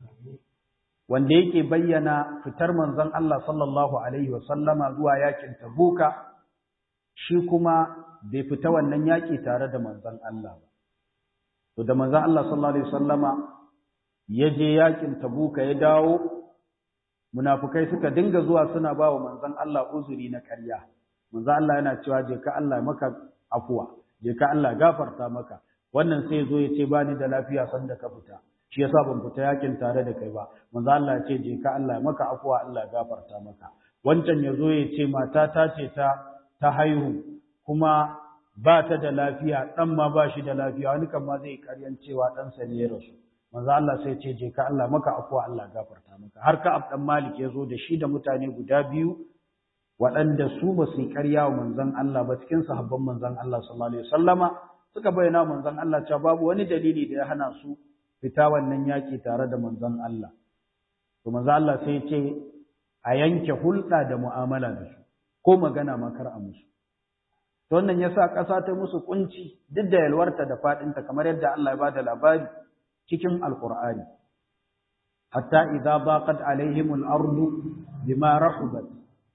wanda yake bayyana fitar manzon Allah sallallahu alaihi wasallama zuwa yakin Tabuka shi kuma bai fita wannan yaki tare da manzon Allah ba to da manzon Allah sallallahu alaihi wasallama ya je yakin Tabuka ya dawo munafukai suka dinga zuwa suna ba wa manzon Allah uzuri na ƙarya manzon Allah yana cewa je ka Allah maka afuwa je ka Allah gafarta maka wannan sai zo ya ce bani da lafiya sanda ka fita shi yasa ban fita yakin tare da kai ba manzo Allah ya ce je ka Allah maka afuwa Allah gafarta maka wancan ya zo ya ce mata ta ce ta ta haihu kuma ba ta da lafiya dan ma ba shi da lafiya wani kan ma zai karyan cewa dan sa ne ya rasu manzo Allah sai ce je ka Allah maka afuwa Allah gafarta maka har ka abdan Malik ya zo da shi da mutane guda biyu waɗanda su ba su yi ƙarya wa manzon Allah ba cikin sahabban manzon Allah sallallahu alaihi wasallama suka bayyana manzon Allah cewa babu wani dalili da ya hana su fita wannan yaki tare da manzon Allah to manzon Allah sai ce a yanke hulɗa da mu'amala da su ko magana ma kar a musu to wannan yasa ƙasa ta musu kunci duk da yalwarta da faɗinta kamar yadda Allah ya bada labari cikin alqur'ani hatta idza baqat alaihimul ardu bima rahubat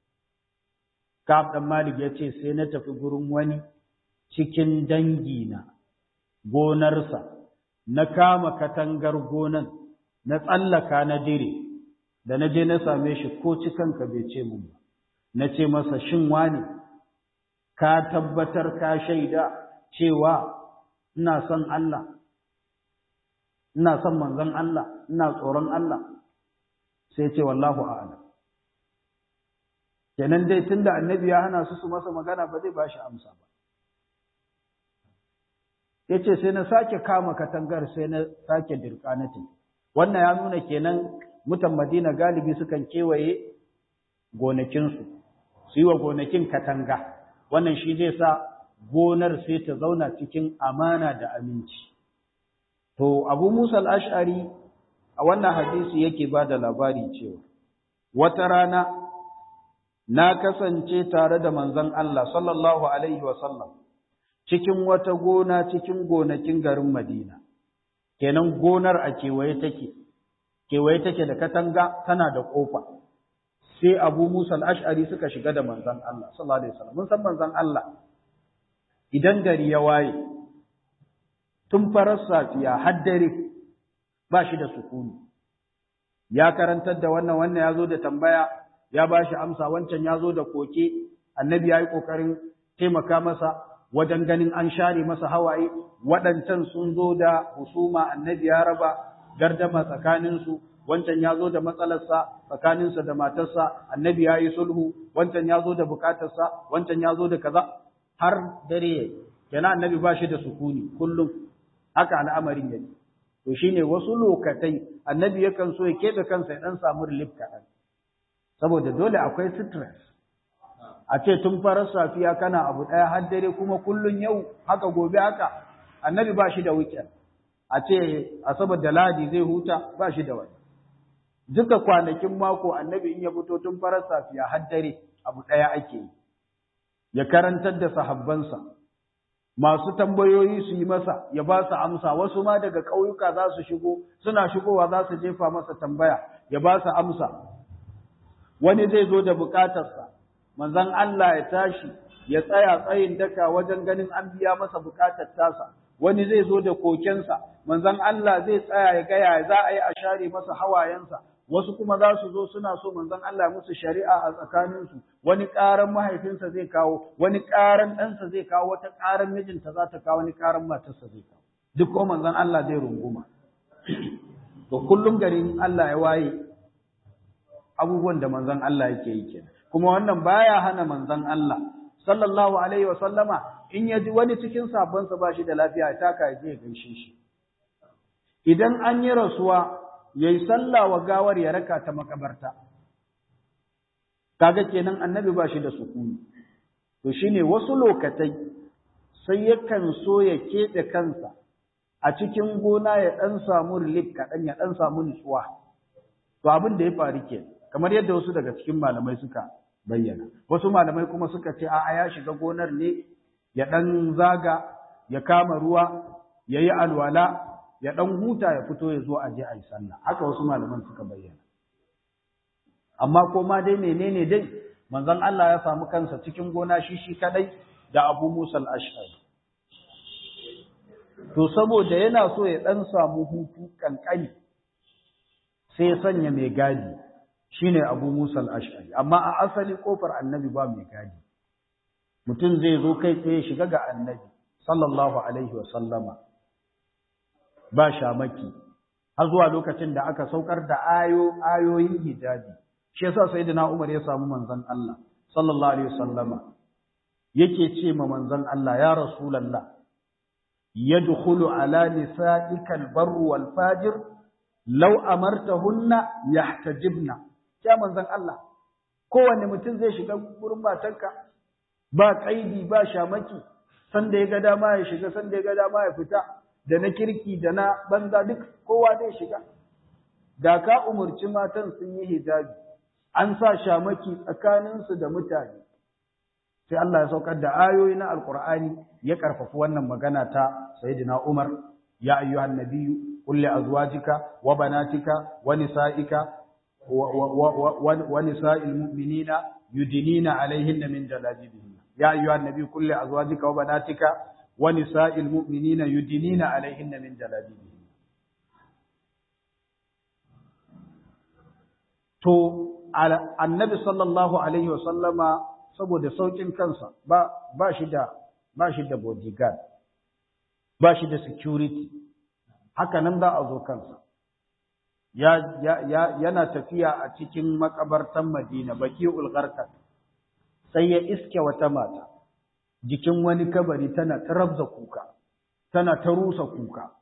Ka'ab dan Malik yace sai na tafi gurin wani cikin dangina gonarsa na kama katangar gonan na tsallaka na dire da na je na same shi ko cikanka bai ce mun ba na ce masa shin wani ka tabbatar ka shaida cewa ina son Allah ina son manzon Allah ina tsoron Allah sai ce wallahu a'lam kenan dai tunda annabi ya hana su su masa magana ba zai bashi amsa ba yace sai na sake kama katangar sai na sake dirkanatin wannan ya nuna kenan mutan Madina galibi sukan kewaye gonakinsu su yi wa gonakin katanga wannan shi zai sa gonar sai ta zauna cikin amana da aminci to Abu Musa al-Ash'ari a wannan hadisi yake ba da labari cewa wata rana na kasance tare da manzon Allah sallallahu alaihi wa sallam cikin wata gona cikin gonakin garin Madina kenan gonar a kewaye take kewaye take da katanga tana da kofa sai Abu Musa al-Ash'ari suka shiga da manzon Allah sallallahu alaihi wasallam mun san manzon Allah idan gari ya waye tun farar safiya har dare ba shi da sukuni ya karantar da wannan wannan ya zo da tambaya ya ba shi amsa wancan ya zo da koke annabi ya yi ƙoƙarin taimaka masa wajen ganin an share masa hawaye waɗancan sun zo da husuma annabi ya raba gardama tsakaninsu wancan ya zo da matsalarsa tsakaninsa da matarsa annabi ya yi sulhu wancan ya zo da bukatarsa wancan ya zo da kaza har dare yana annabi ba shi da sukuni kullum haka al'amarin yake to shine wasu lokatai annabi yakan so ya keɓe kansa ya ɗan samu relief kaɗan saboda dole akwai stress a ce tun farar safiya kana abu ɗaya har dare kuma kullun yau haka gobe haka annabi ba shi da weekend a ce asabar da ladi zai huta ba shi da wani duka kwanakin mako annabi in ya fito tun farar safiya har dare abu ɗaya ake yi ya karantar da sahabbansa masu tambayoyi su yi masa ya ba su amsa wasu ma daga ƙauyuka za su shigo suna shigowa za su jefa masa tambaya ya ba su amsa wani zai zo da bukatarsa manzon Allah ya tashi ya tsaya tsayin daka wajen ganin an biya masa bukatar tasa wani zai zo da kokensa manzon Allah zai tsaya ya gaya za a yi a share masa hawayensa wasu kuma za su zo suna so manzon Allah musu shari'a a tsakaninsu wani ƙaran mahaifinsa zai kawo wani ƙaran ɗansa zai kawo wata ƙaran mijinta za ta kawo wani ƙaran matarsa zai kawo duk ko manzon Allah zai runguma to kullum garin Allah ya waye abubuwan da manzon Allah yake yi kenan kuma wannan baya hana manzon Allah sallallahu alaihi wa sallama in ya ji wani cikin sabonsa ba shi da lafiya ya taka ya je ya gaishe shi idan an yi rasuwa yayi sallah wa gawar ya raka ta makabarta kaga kenan annabi ba shi da sukuni to shine wasu lokatai sai yakan so ya keɓe kansa a cikin gona ya ɗan samu relief kaɗan ya ɗan samu nutsuwa to abin da ya faru ke kamar yadda wasu daga cikin malamai suka bayyana wasu malamai kuma suka ce a'a ya shiga gonar ne ya ɗan zaga ya kama ruwa ya yi alwala ya ɗan huta ya fito ya zo a je a yi sallah haka wasu malaman suka bayyana amma ko ma dai menene dai manzon Allah ya samu kansa cikin gona shi shi kadai da Abu Musa al-Ash'ari to saboda yana so ya dan samu hutu kankani sai ya sanya mai gadi shine Abu Musa al-Ash'ari amma a asali kofar Annabi ba mai gadi mutum zai zo kai tsaye shiga ga Annabi sallallahu alaihi wa sallama ba shamaki har zuwa lokacin da aka saukar da ayo ayoyin hijabi shi yasa sayyidina Umar ya samu manzon Allah sallallahu alaihi wasallama yake ce ma manzon Allah ya rasulullah yadkhulu ala nisa'ika albarr wal fajir law amartahunna yahtajibna ya manzon Allah kowanne mutum zai shiga gurin matarka ba kaidi ba shamaki sanda ya ga dama ya shiga sanda ya ga dama ya fita da na kirki da na banza duk kowa zai shiga da ka umurci matan sun yi hijabi an sa shamaki tsakaninsu da mutane sai Allah ya saukar da ayoyi na alkur'ani ya karfafi wannan magana ta sayyidina Umar ya ayyuhan nabiyyu qul li azwajika wa banatika wa nisa'ika wa nisa'il mu'minina yudinina alaihinna min jalabibihinna ya ayyuhan nabiyyu qul li azwajika wa banatika wa nisa'il mu'minina yudinina alaihinna min jalabibihinna to annabi sallallahu alaihi wasallama saboda saukin kansa ba ba shi da ba shi da bodyguard ba shi da security haka nan za a zo kansa ya, ya, ya, yana tafiya a cikin makabartan Madina baki ulgarkat sai ya iske wata mata jikin wani kabari tana ta rabza kuka tana ta rusa kuka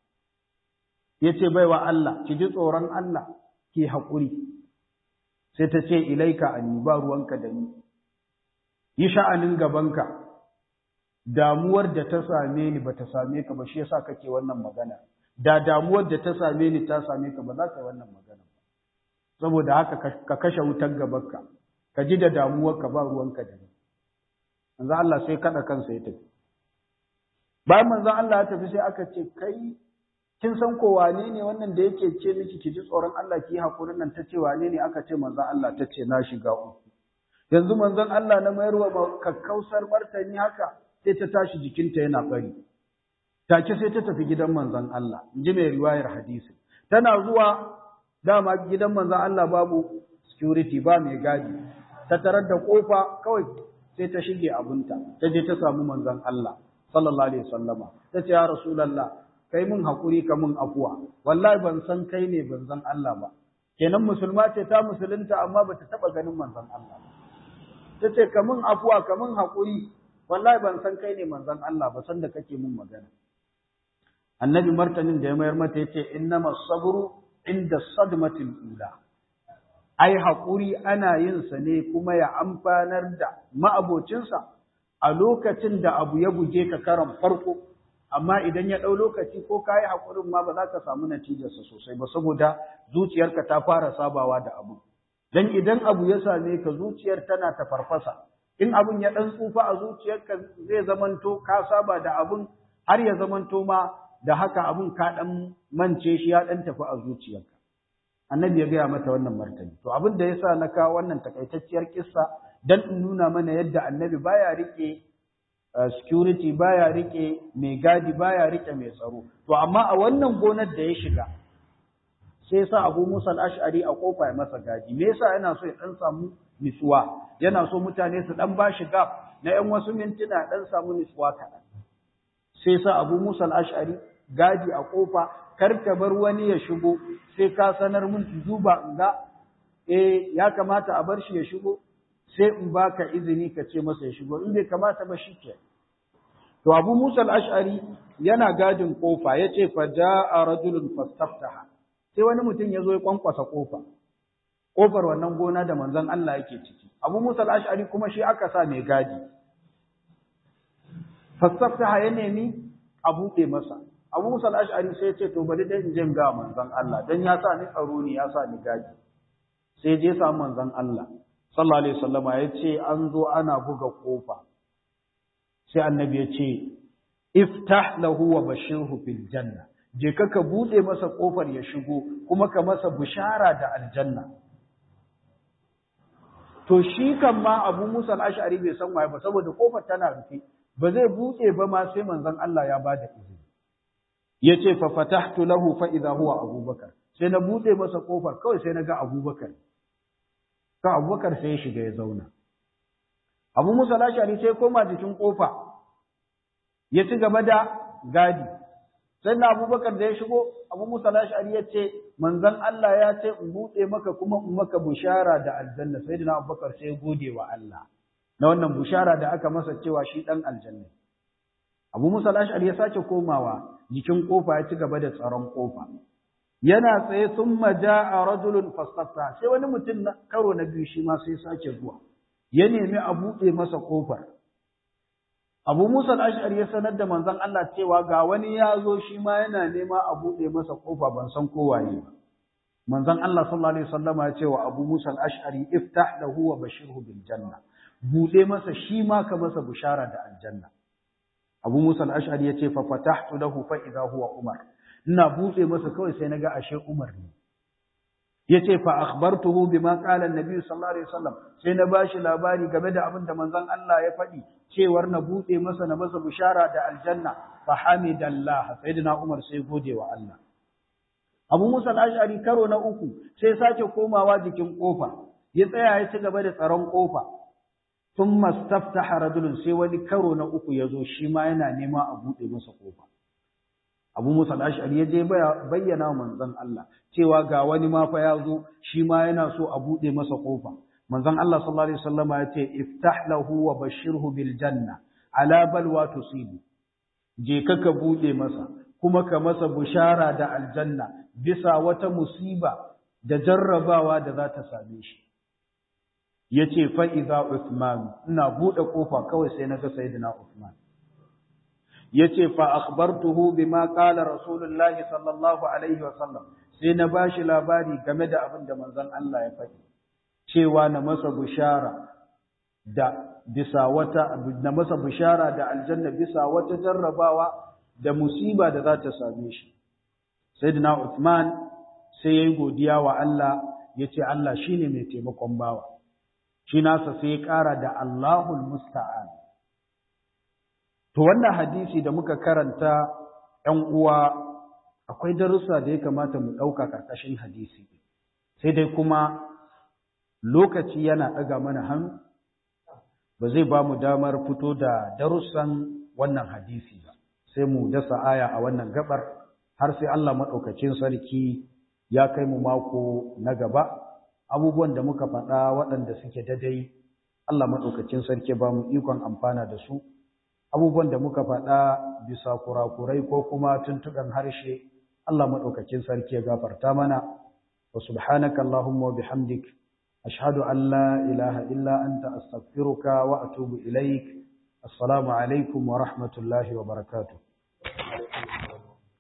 yace baiwa Allah ki ji tsoron Allah ki haƙuri sai ta ce ilaika anni ba ruwanka da ni yi sha'anin gabanka damuwar da ta same ni ba ta same ka ba shi yasa kake wannan magana da damuwar da ta same ni ta same ka ba za ka yi wannan magana ba saboda haka ka kashe wutar gabanka ka ji da damuwar ka ba ruwanka da ni manzo Allah sai kada kansa ya tafi bayan manzo Allah ya tafi sai aka ce kai kin san ko wane ne wannan da yake ce miki ki ji tsoron Allah ki yi hakurin nan ta ce wane ne aka ce manzo Allah ta ce na shiga uku yanzu manzon Allah na mayarwa kakkausar martani haka sai ta tashi jikinta yana bari take sai ta tafi gidan manzon Allah inji mai riwayar hadisi tana zuwa dama gidan manzon Allah babu security ba mai gadi ta tarar da kofa kawai sai ta shige abunta ta je ta samu manzon Allah sallallahu alaihi wasallama ta ce ya rasulullah kai mun hakuri ka mun afuwa wallahi ban san kai ne banzan Allah ba kenan musulma ce ta musulunta amma bata taba ganin manzon Allah ba ta ce ka mun afuwa ka mun hakuri wallahi ban san kai ne manzon Allah ba san da kake mun magana annabi martanin da ya mayar mata yace innama sabru inda sadmatil ula ai hakuri ana yin sa ne kuma ya amfanar da ma'abocinsa a lokacin da abu ya buge ka karan farko amma idan ya ɗau lokaci ko ka yi haƙurin ma ba za ka samu natijarsa sosai ba saboda zuciyarka ta fara sabawa da abu dan idan abu ya same ka zuciyar tana ta farfasa in abun ya ɗan tsufa a zuciyarka zai zamanto ka saba da abun har ya zamanto ma da haka abun ka ɗan mance shi ya ɗan tafi a zuciyarka annabi ya gaya mata wannan martani to abin da yasa na kawo wannan takaitacciyar kissa dan in nuna mana yadda annabi baya rike security baya rike mai gadi baya rike mai tsaro to amma a wannan gonar da ya shiga sai sa Abu Musa al-Ash'ari a kofa ya masa gadi me yasa yana so ya dan samu nisuwa yana so mutane su dan bashi gap na yan wasu mintuna dan samu nisuwa kaɗan sai sa Abu Musa al-Ash'ari gadi a kofa kar ka bar wani ya shigo sai ka sanar mun duba in ga eh ya kamata a bar shi ya shigo sai in baka izini ka ce masa ya shigo in bai kamata ba shi ke to abu musa al-ash'ari yana gadin kofa yace fa jaa rajulun fastaftaha sai wani mutum ya zo ya kwankwasa kofa kofar wannan gona da manzon Allah yake ciki abu musa al-ash'ari kuma shi aka sa mai gadi fastaftaha ya nemi a buɗe masa abu musa al-ash'ari sai ya ce to bari dai in je ga manzon Allah dan ya sa ni tsaro ne ya sa ni gadi sai je sa manzon Allah sallallahu alaihi wasallama ya ce an zo ana buga kofa sai annabi ya ce iftah lahu wa bashirhu fil janna je ka ka bude masa kofar ya shigo kuma ka masa bushara da aljanna to shi kan ma Abu Musa al-Ash'ari bai san waye ba saboda kofar tana rufe ba zai bude ba ma sai manzon Allah ya bada izini yace fa fatahtu lahu fa idha huwa Abubakar sai na bude masa kofar kawai sai na ga Abubakar ka abubakar sai ya shiga ya zauna abu musa lashari sai koma jikin kofa ya ci gaba da gadi sai na abubakar da ya shigo abu musa lashari ya ce manzan Allah ya ce in buɗe maka kuma in maka bushara da aljanna sai na abubakar sai gode wa Allah na wannan bushara da aka masa cewa shi ɗan aljanna abu musa lashari ya sake komawa jikin kofa ya ci gaba da tsaron kofa yana tsaye sun maja a rajulun fasfasa sai wani mutum na karo na biyu shi ma sai sake zuwa ya nemi a buɗe masa ƙofar abu musa al'ashari ya sanar da manzon Allah cewa ga wani ya zo shi ma yana nema a buɗe masa ƙofa ban san kowaye ba manzon Allah sallallahu alaihi wasallama ya ce wa abu musa al'ashari iftah lahu wa bashirhu bil janna buɗe masa shi ma ka masa bushara da aljanna abu musa al'ashari ya ce fa fatahtu lahu fa idha huwa umar ina buɗe masa kawai sai naga ashe Umar ne yace fa akhbartuhu bima qala an-nabi sallallahu alaihi wasallam sai na bashi labari game da abin da manzon Allah ya faɗi cewar na buɗe masa na masa bishara da aljanna fa hamidallah sayyidina Umar sai gode wa Allah Abu Musa al-Ash'ari karo na uku sai sake komawa jikin kofa ya tsaya ya ci gaba da tsaron kofa thumma staftaha rajulun sai wani karo na uku yazo shi ma yana nema a bude masa kofa Abu Musa al-Ash'ari ya je bayyana manzon Allah cewa ga wani ma fa yazo shi ma yana so a bude masa kofa manzon Allah sallallahu alaihi wasallama ya ce iftah lahu wa bashirhu bil janna ala balwa tusibu je ka ka bude masa kuma ka masa bushara da aljanna bisa wata musiba da jarrabawa da za ta same shi yace fa idza Uthman ina bude kofa kawai sai naga sayyidina Uthman yace fa akhbartuhu bima qala rasulullah sallallahu alaihi wasallam sai na bashi labari game da abin da manzon Allah ya faɗi cewa na masa bushara da bisa wata na masa bushara da aljanna bisa wata jarrabawa da musiba da za ta same shi sayyidina Uthman sai yayi godiya wa Allah yace Allah shine mai taimakon bawa shi nasa sai ya ƙara da Allahul musta'an to wannan hadisi da muka karanta ‘yan uwa akwai darussa da ya kamata mu ɗauka ƙarƙashin hadisi sai dai kuma lokaci yana ɗaga mana hannu ba zai ba mu damar fito da darussan wannan hadisi ba sai mu dasa aya a wannan gabar har sai Allah maɗaukacin sarki ya kai mu mako na gaba abubuwan da muka faɗa waɗanda suke dadai Allah maɗaukacin sarki ba mu ikon amfana da su abubuwan da muka faɗa bisa kurakurai ko kuma tuntuɓen harshe Allah maɗaukacin sarki ya gafarta mana wa subhanaka Allahumma wa bihamdik ashhadu an la ilaha illa anta astaghfiruka wa atubu ilaik assalamu alaikum wa rahmatullahi wa barakatuh